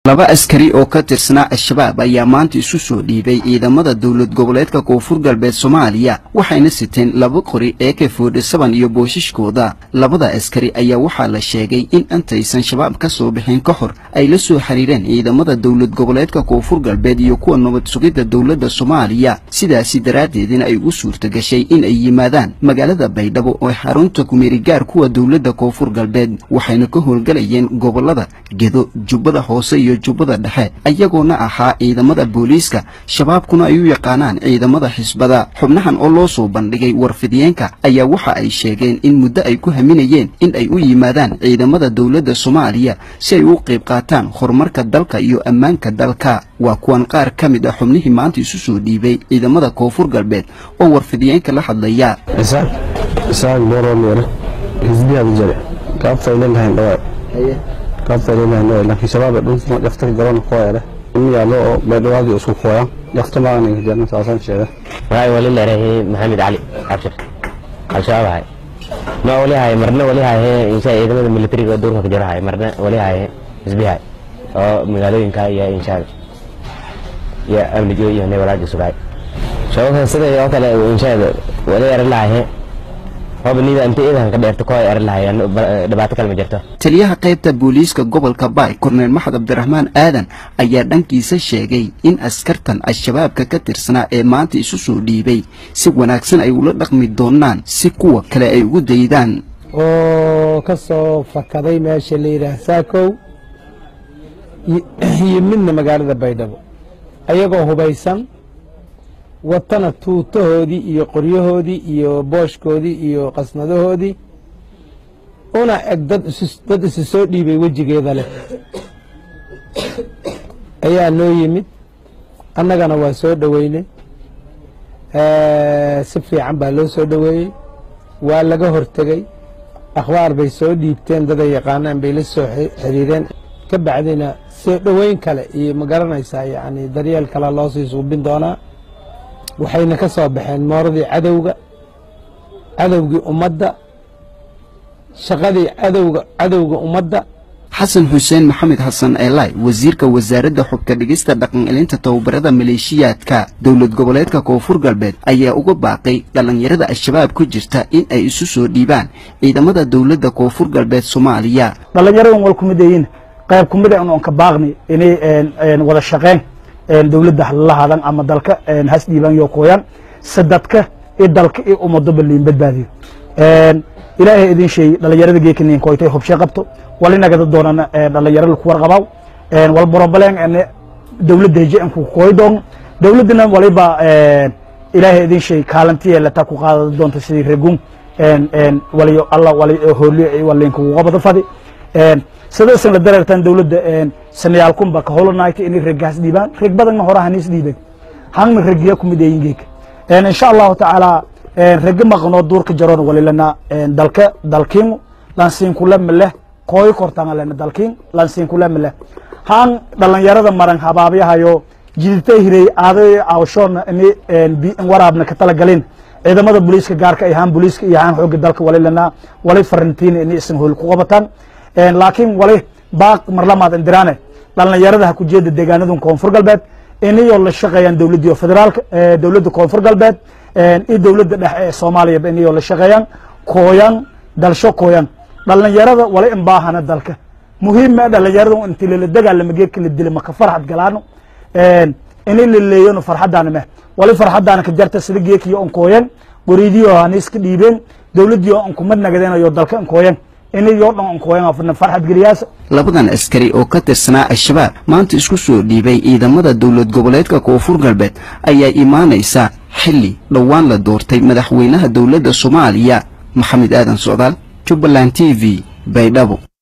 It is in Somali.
laba askari oo ka tirsanaa al-shabaab ayaa maanta isu soo dhiibay ciidamada dowlad goboleedka koonfur galbeed soomaaliya waxayna siteen laba qori ee ka foodhisaban iyo boosashkooda labada askari ayaa waxaa la sheegay in intaysan shabaab ka soo bixin ka hor ay la soo xiriireen ciidamada dowlad goboleedka koonfur galbeed iyo kuwa nabad sugidda dowladda soomaaliya sidaasi daraaddeedina ay ugu suurta gashay in ay yimaadaan magaalada baydhabo oo xarunta kumeerigaar kuwa dowladda koonfur galbeed waxayna ka howlgalayeen gobollada gedo jubbada hoose iyo jubbada dhexe ayagoona ahaa ciidamada booliiska shabaabkuna ay u yaqaanaan ciidamada xisbada xubnahan oo loo soo bandhigay warfidiyeenka ayaa waxa ay sheegeen in muddo ay ku haminayeen in ay u yimaadaan ciidamada dowladda soomaaliya si ay u qayb qaataan horumarka dalka iyo ammaanka dalka waa kuwan qaar ka mid ah xubnihii maanta isu soo dhiibay ciidamada koonfur galbeed oo warfidiyeenka la hadlaya isaaq booroomere xisbiyaada jare kaabtayleelahayn dhawaa kaabtayleelahayn dhawaa laakiin shabaab dhunta jafta garoon kooyale in yaalo oo baydhawaadii isku kooya jafta maanan jarna saasaan sheega waxay wali leedahay maxamed cali abshir al-shabaab ahay ma wali haye marna wali haye insha ciidamada militariga oo duurka ka jiro haye marna wali haye xisbiyahay oo magaalooyinka iyo inshaada iyo amnigo iyo neewalaaji sugaay shabaabka sida oo kale inshaada wali eran lahaye hobnida inta iidan ka dheerto koo eran lahaye dhibaato kale ma jirto taliyaha qaybta booliiska gobolka baay korneel maxad cabdiraxmaan aadan ayaa dhankiisa sheegay in askartan al-shabaabka ka tirsanaa ee maanta isu soo dhiibay si wanaagsan ay ula dhaqmi doonaan si kuwa kale ay ugu daydaan oo ka soo fakaday meesha la yidhaah saakow iyo midna magaalada baydhabo ayagoo hubaysan watana tuutahoodii iyo qoryahoodii iyo booshkoodii iyo qasnadahoodii una eg dad isu soo dhiibay wejigeeda leh ayaa noo yimid annagana waa soo dhoweynay si fiican baa loo soo dhoweeyey waa laga hortegey akhbaar bay soo dhiibteen daday yaqaanaan bay la soo xiriireen ka bacdina soo dhoweyn kale iyo ma garanaysaa yacni daryeel kale loo sii suubin doonaa waxayna ka soo baxeen mooradii cadowga cadowgii ummadda shaqadii cadowga cadowga ummadda xasan xuseen maxamed xasan eelaay wasiirka wasaaradda xubka dhigista dhaqan elinta tababarada maleeshiyaadka dowlad goboleedka koonfur galbeed ayaa uga baaqay dhallinyarada al-shabaab ku jirta in ay isu soo dhiibaan ciidamada dowladda koonfur galbeed soomaaliya dhallinyaradan wal kumidayin qayb kumida in oon ka baaqni inay wada shaqeen dowladda halalahadan ama dalka has dhiibaan yo kooyaan se dadka i dalka i ummadoba liin badbaadiyo ilaahay idin sheey dhalinyarada geekaniin koytay hubshe qabto walinagada doonana dhalinyaro laku warqabaw wal borobaleen dowladda heje an ku kooy doon dowladdana waliba ilaahay idin sheey kaalantiye lata ku qaadada doonta sidii regun waliyo alla wali hooliyo walinkugu qabada fadi sidaysan la dareertaan dowladda sanayaal kunba ka holonayta inay reggaas dhiibaan reg badanna hore haniis dhiiben hangna reggiya kumid eeyin geeka insha allahu tacaala rega maqnoo duurka jaroon walilana dalka dalkiin lansiinkule maleh kooy kortanga lena dalkiin lansiinkule maleh han dhalinyarada maran habaabyahayo jidita hirey aaday awshoona ini waraabna ka talagalin ciidamada booliiska gaarka ay haan booliiska iyo haan xooga dalka walilana walay farantiina ini isan hool ku qabataan laakiin wali baaq marlamaad indiraane dhalinyarada ha ku jeeda deegaanadan koonfur galbeed inayoo la shaqeeyaan dowladdii federaalka dowladda koonfur galbeed iyo dowladda dhexe ee soomaaliyaba inayoo la shaqeeyaan kooyan dalsho kooyan dhalinyarada wali inbaahana dalka muhiima dhalinyarada inti lala dagaalama geedka la dila maka farxad galaano inay la leeyano farxadaana meh wali farxadaana ka jarta sida geekiyo on kooyan goriidiyo haniiska dhiibeen dowladdiyo on kumad nagadeenayo dalka on kooyan labadan askari oo ka tirsanaa al-shabaab maanta isku soo dhiibay ciidamada dowlad goboleedka koonfur galbeed ayaa imaanaysa xilli dhowaan la doortay madaxweynaha dowladda soomaaliya maxamed aadan socdaal jubbaland t v baydhabo